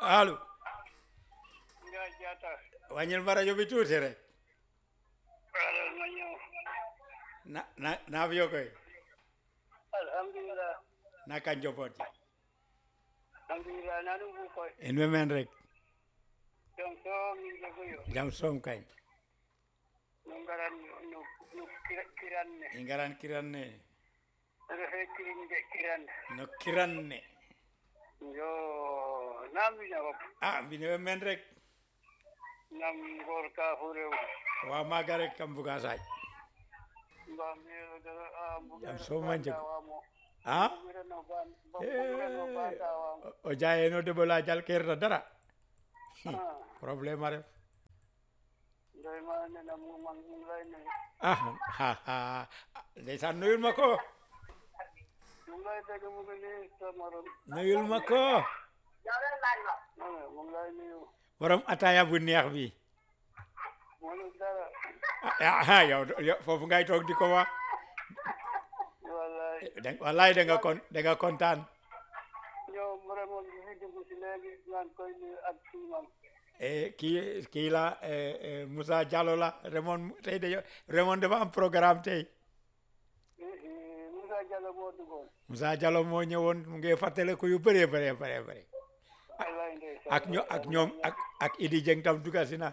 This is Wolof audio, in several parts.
allo Ndiaye Diatta. wàññil ma rajo bi tuuti rek alal ma ñëw. na na naa fi koy alhamdulillah. naka njaboot ji alhamdulillah nanu bu koy. in we men rek donc so min jogoyo. jam soom kañ no ngaran no no kira- kiran ne. i ngaran kiran ne refe kirin de kiran. no kiran ne yo nam wiña fop. ah mbine we men rek nam ngor ka fo rew. wa maaga rek kam buga saaj mbam mero dara a Jam sooma njeg. wamo. ah Bugirano ban bugirano banta wamo. o- o jayeno deɓola jal kerta dara Ah, probléme a ref ndoy ma nena mu man mu lay ne. ah ha ha ndeysaan nuyul ma ko Mu lay dégg mu ngi nii sa morom. nuyul ma ko mu lay nuyu. borom ataya bu neex bi Mënu dara. ah ah, yow yow foofu ngay toog di ko wax wallaay da- wallaay da nga kon da nga kontaan ñoom vraiment bi fi dugg si léegi naan koy nuyu ak siimam Eh, kii kii la eh, eh, Moussa Diallo la Raymond tey de Raymond dafa am programme tey Moussa Diallo moo duggoon Moussa Diallo moo ñëwoon mu ngi fàttaliku yu bëree bëree bëree bëri wallaay ndeysaan ak ño ak ñoom ak ak Idi Dieng tam dugga si na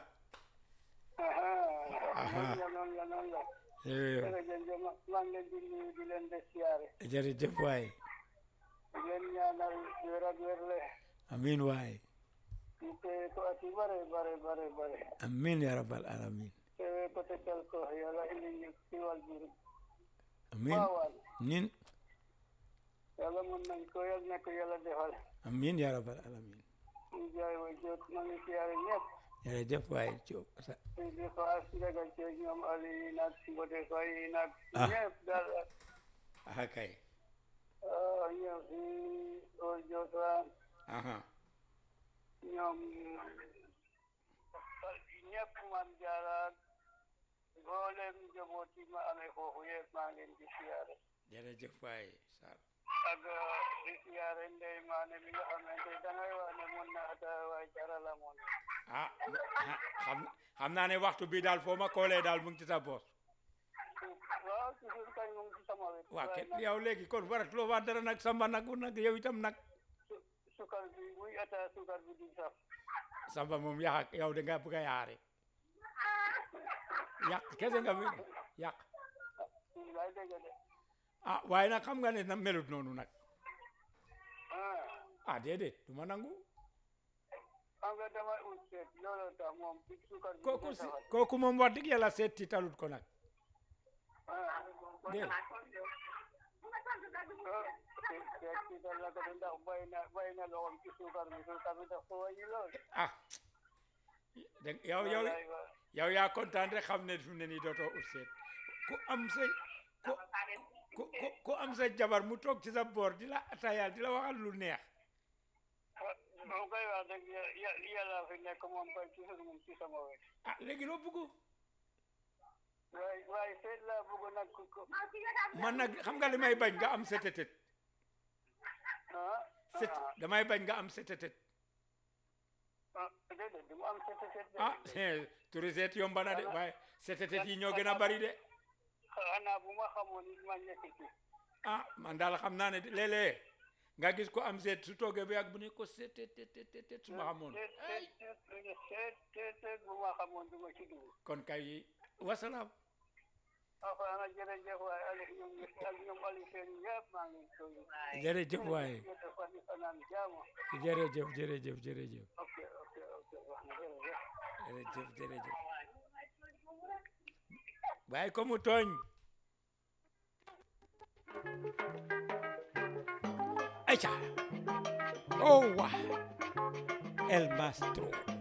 aha noonu la noonu la noonu la Eh, jërëjëf ma maa ngi leen di nuyu di leen de siyaare jërëjëf waay di leen ñaanal wér ak wérle amin waay ñu téye ko at yu bare bare bare bare amin ya rabbal alamin teewee ko te tel ko yàlla indi ñu siiwal biir amin baawaan amin yàlla mën nañ ko yàlla na ko yàlla defal amin ya rabbal alamin ñu jaay wa jot maa ngi siyaare ñëpp jërëjëf waay Diop sa- di faas ndaga ci ñoom Ali yi nag Mbote Faye yi nag Ah. ñëpp daal aha kay ah, ñëw si Old Jota aha ñoom ñëpp man jaaraat mboolem njaboot yi ma amee foofu yëpp maa ngi leen di siyaare jërëjëf waay Sarr ak di siyaare ndey maane mi nga xamante dangay wax ne mun na ataaya waaye jarala moon ah ah, xam xam naa ne waxtu bi daal foo ma koolee daal mu ngi ci sa boos waaw toujours kañ mu ngi ci sama wet waa waaye kenn nag yow léegi kon waratuloo wax dara nag samba nag nag yow itam nag su- sukar bi muy ataaya sukar bi di saf samba moom yàq yow da nga bëgg a yaare yàq kese nga fi yàq lay dégg de ah waaye nag xam nga ne na melut noonu nag ah ah déedéet du ma nangu xam nga damay ut seet looloo tax moom ci sukar bi kooku di si safal kooku moom wax dëgg yàlla seet ci talut ko nag ah déedéet seet ci dal la ko de ndax bay na bay na loxoom ci sukar bi sukar bi daf ko wàññi lool ah dégg yow yow wallaay wa- yow yaa kontaan rek xam ne fi mu ne nii dootoo ut seet ku am sa ku ku ku- ku am sa jabar mu toog ci sa boor di la atayaal di la waxal lu neex moom koy wax dëgg ya- ya- yàlla fi nekk moom koy toujours moom ci sama wet ah léegi loo bëgg waaye waaye seet laa bëgg nag ku ko man nag xam nga li may bañ nga am setetet ah set damay bañ nga am setetet ah déedéet du mu am seet seet de. ah turi seet yomba na de waaye setetet yi ñoo gën a bari de xanaa bu ma xamoon it ma nekk ci ah man daal xam naa ne de léeg-léeg nga gis ko am seet su toogee ba yàgg bu ne ko setetetetet su ma xamoon seet ay seet seet seet seet seet bu ma xamoon du ma ci dugg kon kay wasalaam Afana jërëjëf waaye Aliou ñoom ak ñoom Aliou Sène ñëpp maa ngi koy. jërëjëf waaye Yéen a fan yi fanaan jàmm. jërëjëf jërëjëf jërëjëf ok ok ok wax na jërëjëf. jërëjëf jërëjëf bàyyi ko mu tooñ ayca oh wa el maestro